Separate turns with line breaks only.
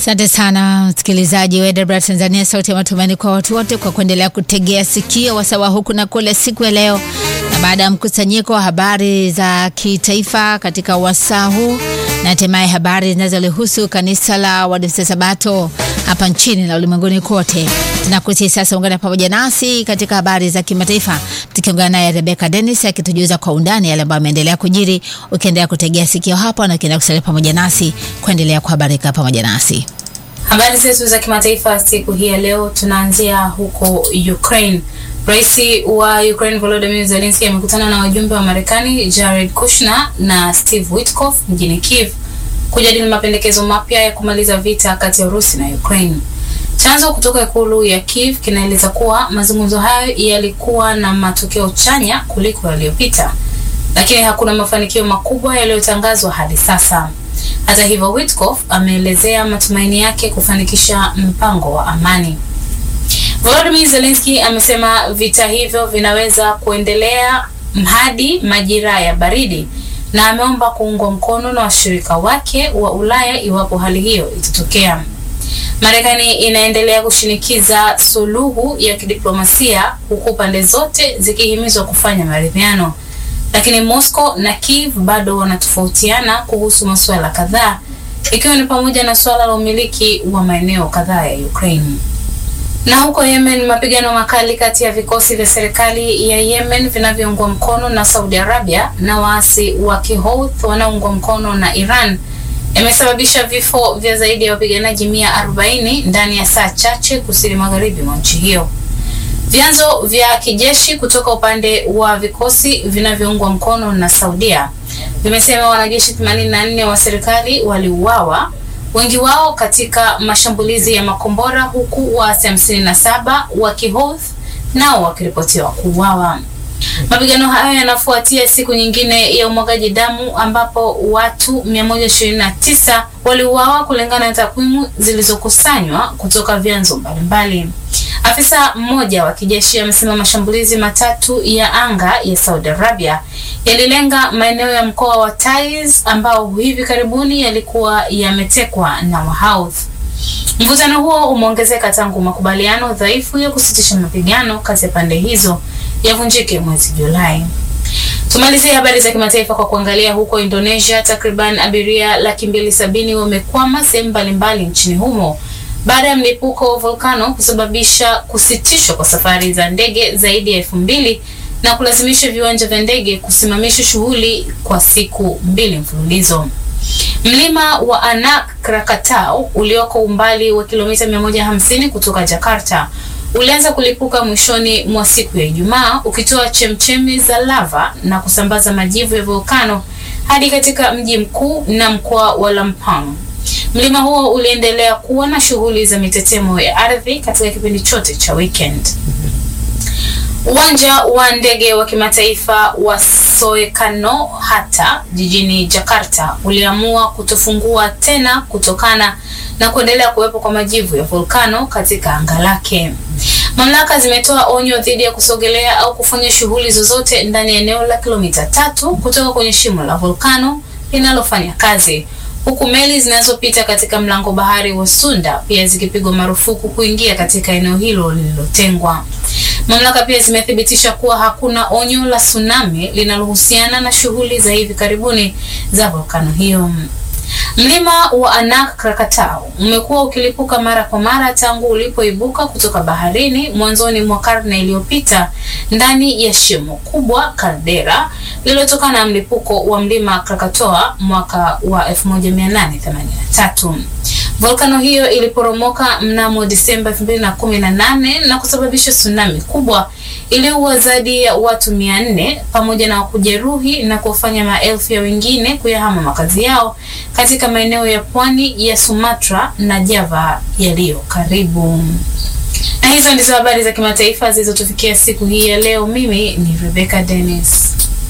Asante sana msikilizaji wa EWR Tanzania, sauti ya matumaini kwa watu wote, kwa kuendelea kutegea sikio wasawa huku na kule siku ya leo. Na baada ya mkusanyiko wa habari za kitaifa katika wasaa huu na hatimaye habari zinazolihusu kanisa la Waadventista Sabato hapa nchini na ulimwenguni kote, tunakusihi sasa ungana pamoja nasi katika habari za kimataifa, tukiungana naye Rebecca Dennis akitujuza kwa undani yale ambayo ameendelea kujiri, ukiendelea kutegea sikio hapa na ukiendelea kusalia pamoja nasi kuendelea kuhabarika pamoja nasi.
Habari zetu za kimataifa siku hii ya leo tunaanzia huko Ukraine. Rais wa Ukraine Volodymyr Zelensky amekutana na wajumbe wa Marekani Jared Kushner na Steve Witkoff mjini Kiev kujadili mapendekezo mapya ya kumaliza vita kati ya Urusi na Ukraine. Chanzo kutoka ikulu ya Kiev kinaeleza kuwa mazungumzo hayo yalikuwa na matokeo chanya kuliko yaliyopita, lakini hakuna mafanikio makubwa yaliyotangazwa hadi sasa. Hata hivyo, Witkoff ameelezea matumaini yake kufanikisha mpango wa amani. Volodymyr Zelensky amesema vita hivyo vinaweza kuendelea hadi majira ya baridi na ameomba kuungwa mkono na washirika wake wa Ulaya iwapo hali hiyo itatokea. Marekani inaendelea kushinikiza suluhu ya kidiplomasia huku pande zote zikihimizwa kufanya maridhiano, lakini Moscow na Kiev bado wanatofautiana kuhusu masuala kadhaa, ikiwa ni pamoja na suala la umiliki wa maeneo kadhaa ya Ukraine. Na huko Yemen, mapigano makali kati ya vikosi vya serikali ya Yemen vinavyoungwa mkono na Saudi Arabia na waasi wa Kihouthi wanaoungwa mkono na Iran yamesababisha vifo vya zaidi ya wapiganaji 140 ndani ya saa chache kusini magharibi mwa nchi hiyo. Vyanzo vya kijeshi kutoka upande wa vikosi vinavyoungwa mkono na Saudia vimesema wanajeshi 84 wa serikali waliuawa wengi wao katika mashambulizi ya makombora huku waasi hamsini na saba wa Kihouthi nao wakiripotiwa kuuawa. Mapigano hayo yanafuatia siku nyingine ya umwagaji damu ambapo watu 129 waliuawa kulingana na takwimu zilizokusanywa kutoka vyanzo mbalimbali. Afisa mmoja wa kijeshi amesema mashambulizi matatu ya anga ya Saudi Arabia yalilenga maeneo ya mkoa wa Taiz ambao hivi karibuni yalikuwa yametekwa na Wahouthi. Mvutano huo umeongezeka tangu makubaliano dhaifu ya kusitisha mapigano kati ya pande hizo yavunjike mwezi Julai. Tumalizie habari za kimataifa kwa kuangalia huko Indonesia. Takriban abiria laki mbili sabini wamekwama sehemu mbalimbali nchini humo baada ya mlipuko wa volkano kusababisha kusitishwa kwa safari za ndege zaidi ya elfu mbili na kulazimisha viwanja vya ndege kusimamisha shughuli kwa siku mbili mfululizo. Mlima wa Anak Krakatau ulioko umbali wa kilomita 150 kutoka Jakarta ulianza kulipuka mwishoni mwa siku ya Ijumaa ukitoa chemchemi za lava na kusambaza majivu ya volkano hadi katika mji mkuu na mkoa wa Lampang. Mlima huo uliendelea kuwa na shughuli za mitetemo ya ardhi katika kipindi chote cha weekend. Uwanja wa ndege wa kimataifa wa Soekarno Hatta jijini Jakarta uliamua kutofungua tena kutokana na kuendelea kuwepo kwa majivu ya volkano katika anga lake. Mamlaka zimetoa onyo dhidi ya kusogelea au kufanya shughuli zozote ndani ya eneo la kilomita tatu kutoka kwenye shimo la volkano linalofanya kazi huku meli zinazopita katika mlango bahari wa Sunda pia zikipigwa marufuku kuingia katika eneo hilo lililotengwa. Mamlaka pia zimethibitisha kuwa hakuna onyo la tsunami linalohusiana na shughuli za hivi karibuni za volkano hiyo. Mlima wa Anak Krakatau umekuwa ukilipuka mara kwa mara tangu ulipoibuka kutoka baharini mwanzoni mwa karne iliyopita ndani ya shimo kubwa kaldera lililotokana na mlipuko wa mlima Krakatoa mwaka wa 1883. Volkano hiyo iliporomoka mnamo Disemba 2018 na kusababisha tsunami kubwa iliyoua zaidi ya watu 400 pamoja na kujeruhi na kuwafanya maelfu ya wengine kuyahama makazi yao katika maeneo ya pwani ya Sumatra na Java yaliyo karibu. Na hizo ndizo habari za kimataifa zilizotufikia siku hii ya leo. Mimi ni Rebecca Dennis.